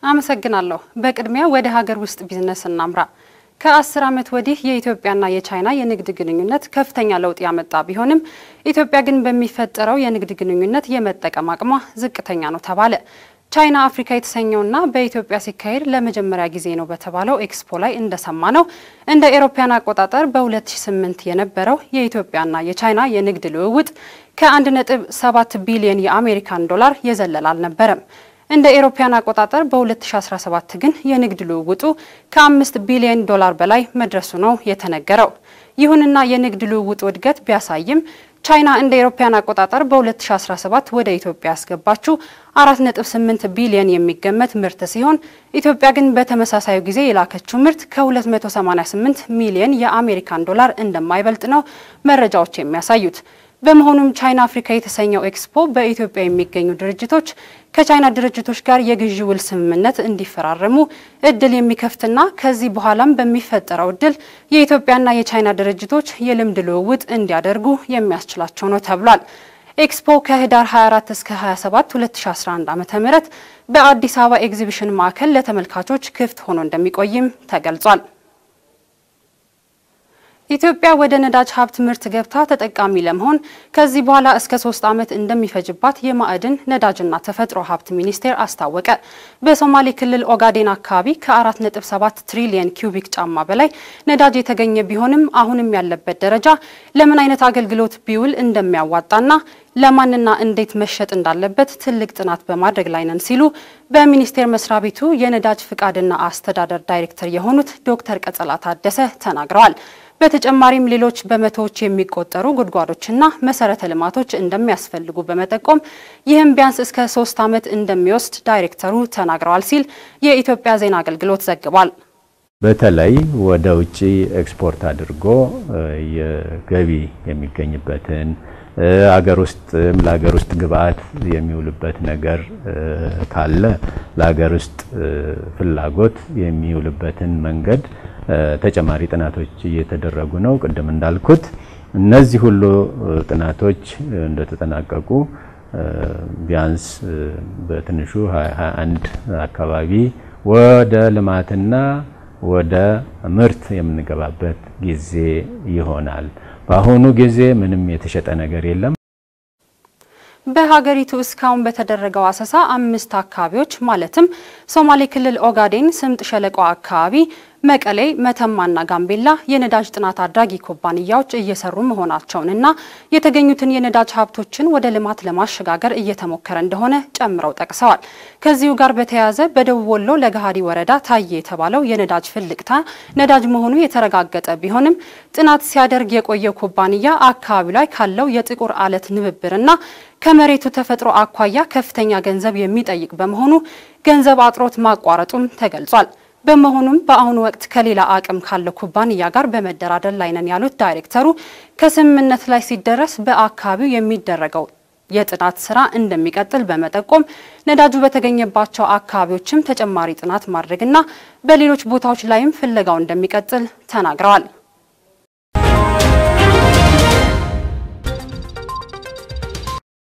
አመሰግናለሁ። በቅድሚያ ወደ ሀገር ውስጥ ቢዝነስ እናምራ። ከአስር ዓመት ወዲህ የኢትዮጵያና የቻይና የንግድ ግንኙነት ከፍተኛ ለውጥ ያመጣ ቢሆንም ኢትዮጵያ ግን በሚፈጠረው የንግድ ግንኙነት የመጠቀም አቅሟ ዝቅተኛ ነው ተባለ። ቻይና አፍሪካ የተሰኘውና በኢትዮጵያ ሲካሄድ ለመጀመሪያ ጊዜ ነው በተባለው ኤክስፖ ላይ እንደሰማ ነው እንደ ኤሮፓያን አቆጣጠር በ2008 የነበረው የኢትዮጵያና የቻይና የንግድ ልውውጥ ከ1.7 ቢሊዮን የአሜሪካን ዶላር የዘለለ አልነበረም። እንደ ኤሮፓያን አቆጣጠር በ2017 ግን የንግድ ልውውጡ ከ5 ቢሊዮን ዶላር በላይ መድረሱ ነው የተነገረው። ይሁንና የንግድ ልውውጡ እድገት ቢያሳይም ቻይና እንደ ኤሮፓያን አቆጣጠር በ2017 ወደ ኢትዮጵያ ያስገባችው 4.8 ቢሊዮን የሚገመት ምርት ሲሆን ኢትዮጵያ ግን በተመሳሳዩ ጊዜ የላከችው ምርት ከ288 ሚሊዮን የአሜሪካን ዶላር እንደማይበልጥ ነው መረጃዎች የሚያሳዩት። በመሆኑም ቻይና አፍሪካ የተሰኘው ኤክስፖ በኢትዮጵያ የሚገኙ ድርጅቶች ከቻይና ድርጅቶች ጋር የግዢ ውል ስምምነት እንዲፈራረሙ እድል የሚከፍትና ከዚህ በኋላም በሚፈጠረው እድል የኢትዮጵያና የቻይና ድርጅቶች የልምድ ልውውጥ እንዲያደርጉ የሚያስችላቸው ነው ተብሏል። ኤክስፖ ከህዳር 24 እስከ 27 2011 ዓ.ም በአዲስ አበባ ኤግዚቢሽን ማዕከል ለተመልካቾች ክፍት ሆኖ እንደሚቆይም ተገልጿል። ኢትዮጵያ ወደ ነዳጅ ሀብት ምርት ገብታ ተጠቃሚ ለመሆን ከዚህ በኋላ እስከ ሶስት ዓመት እንደሚፈጅባት የማዕድን ነዳጅና ተፈጥሮ ሀብት ሚኒስቴር አስታወቀ። በሶማሌ ክልል ኦጋዴን አካባቢ ከ4.7 ትሪሊየን ኪዩቢክ ጫማ በላይ ነዳጅ የተገኘ ቢሆንም አሁንም ያለበት ደረጃ ለምን አይነት አገልግሎት ቢውል እንደሚያዋጣና ለማንና እንዴት መሸጥ እንዳለበት ትልቅ ጥናት በማድረግ ላይ ነን ሲሉ በሚኒስቴር መስሪያ ቤቱ የነዳጅ ፍቃድና አስተዳደር ዳይሬክተር የሆኑት ዶክተር ቀጸላ ታደሰ ተናግረዋል። በተጨማሪም ሌሎች በመቶዎች የሚቆጠሩ ጉድጓዶችና መሰረተ ልማቶች እንደሚያስፈልጉ በመጠቆም ይህም ቢያንስ እስከ ሶስት ዓመት እንደሚወስድ ዳይሬክተሩ ተናግረዋል ሲል የኢትዮጵያ ዜና አገልግሎት ዘግቧል። በተለይ ወደ ውጭ ኤክስፖርት አድርጎ የገቢ የሚገኝበትን አገር ውስጥ ለሀገር ውስጥ ግብአት የሚውልበት ነገር ካለ ለሀገር ውስጥ ፍላጎት የሚውልበትን መንገድ ተጨማሪ ጥናቶች እየተደረጉ ነው። ቅድም እንዳልኩት እነዚህ ሁሉ ጥናቶች እንደተጠናቀቁ ቢያንስ በትንሹ 21 አካባቢ ወደ ልማትና ወደ ምርት የምንገባበት ጊዜ ይሆናል። በአሁኑ ጊዜ ምንም የተሸጠ ነገር የለም። በሀገሪቱ እስካሁን በተደረገው አሰሳ አምስት አካባቢዎች ማለትም ሶማሌ ክልል ኦጋዴን፣ ስምጥ ሸለቆ አካባቢ፣ መቀሌ፣ መተማና ጋምቤላ የነዳጅ ጥናት አድራጊ ኩባንያዎች እየሰሩ መሆናቸውንና የተገኙትን የነዳጅ ሀብቶችን ወደ ልማት ለማሸጋገር እየተሞከረ እንደሆነ ጨምረው ጠቅሰዋል። ከዚሁ ጋር በተያያዘ በደቡብ ወሎ ለገሃዲ ወረዳ ታየ የተባለው የነዳጅ ፍልቅታ ነዳጅ መሆኑ የተረጋገጠ ቢሆንም ጥናት ሲያደርግ የቆየው ኩባንያ አካባቢው ላይ ካለው የጥቁር አለት ንብብርና ከመሬቱ ተፈጥሮ አኳያ ከፍተኛ ገንዘብ የሚጠይቅ በመሆኑ ገንዘብ አጥሮት ማቋረጡም ተገልጿል። በመሆኑም በአሁኑ ወቅት ከሌላ አቅም ካለው ኩባንያ ጋር በመደራደር ላይ ነን ያሉት ዳይሬክተሩ ከስምምነት ላይ ሲደረስ በአካባቢው የሚደረገው የጥናት ስራ እንደሚቀጥል በመጠቆም ነዳጁ በተገኘባቸው አካባቢዎችም ተጨማሪ ጥናት ማድረግና በሌሎች ቦታዎች ላይም ፍለጋው እንደሚቀጥል ተናግረዋል።